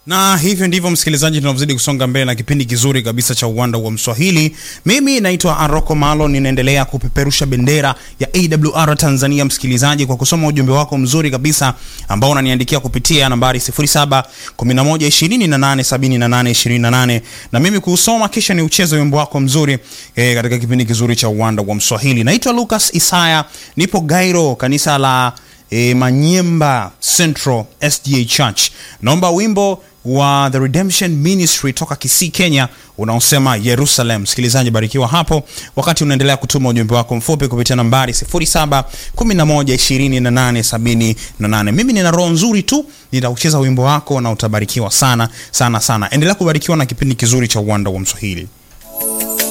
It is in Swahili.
na hivyo ndivyo msikilizaji, tunavyozidi kusonga mbele na kipindi kizuri kabisa cha uwanda wa Mswahili. Mimi naitwa Aroko Malo, ninaendelea kupeperusha bendera ya AWR Tanzania, msikilizaji, kwa kusoma ujumbe wako mzuri kabisa ambao unaniandikia kupitia nambari 0711287828 na mimi kuusoma kisha ni ucheze wimbo wako mzuri eh, katika kipindi kizuri cha uwanda wa Mswahili. Naitwa Lucas Isaya, nipo Gairo, kanisa la e, Manyemba Central SDA Church. Naomba wimbo wa The Redemption Ministry toka Kisii, Kenya unaosema Jerusalem. Msikilizaji, barikiwa hapo wakati unaendelea kutuma ujumbe wako mfupi kupitia nambari 0711287878. Mimi nina roho nzuri tu, nitaucheza wimbo wako na utabarikiwa sana sana sana. Endelea kubarikiwa na kipindi kizuri cha uwanda wa Mswahili.